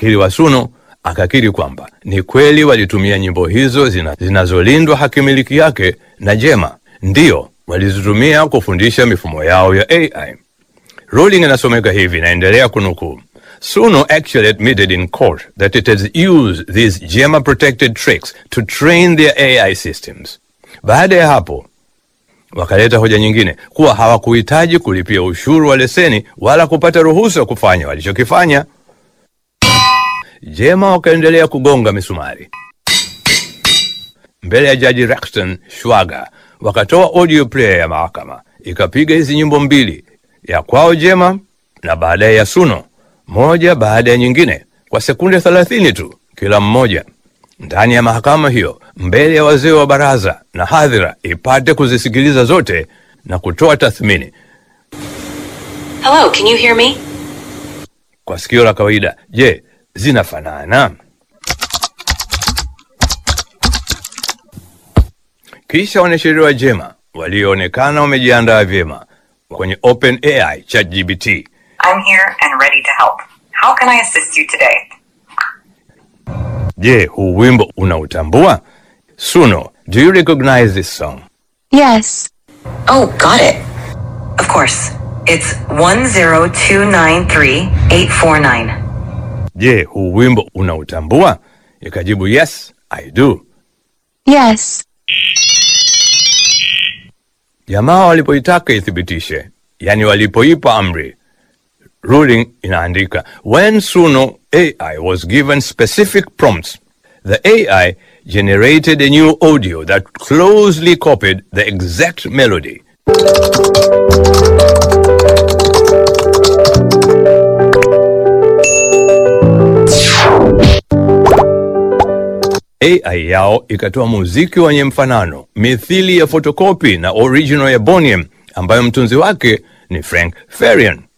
wakili wa Suno akakiri kwamba ni kweli walitumia nyimbo hizo zina, zinazolindwa hakimiliki yake na Jema, ndiyo walizitumia kufundisha mifumo yao ya AI. Ruling inasomeka hivi, naendelea kunukuu. Suno actually admitted in court that it has used these Gemma protected tricks to train their AI systems. Baada ya hapo wakaleta hoja nyingine kuwa hawakuhitaji kulipia ushuru wa leseni wala kupata ruhusa kufanya walichokifanya. Jema wakaendelea kugonga misumari mbele ya jaji Rexton Shwaga, wakatoa audio player ya mahakama ikapiga hizi nyimbo mbili, ya kwao Jema na baadaye ya Suno, moja baada ya nyingine kwa sekunde thelathini tu kila mmoja, ndani ya mahakama hiyo, mbele ya wazee wa baraza na hadhira ipate kuzisikiliza zote na kutoa tathmini. Hello, can you hear me? Kwa sikio la kawaida, je, zinafanana? Kisha wanasheria wa Jema walioonekana wamejiandaa vyema kwenye OpenAI ChatGPT I'm here and ready to help. How can I assist you today? Je, huu wimbo unautambua? Suno, do you recognize this song? Yes. Oh, got it. Of course. It's 10293-849. Je, huu wimbo unautambua? Ikajibu yes, I do. Yes. Jamaa walipoitaka ithibitishe, yani walipoipa amri, ruling inaandika when Suno AI was given specific prompts, the AI generated a new audio that closely copied the exact melody. AI yao ikatoa muziki wenye mfanano mithili ya fotokopi na original ya Boniem ambayo mtunzi wake ni Frank Farian.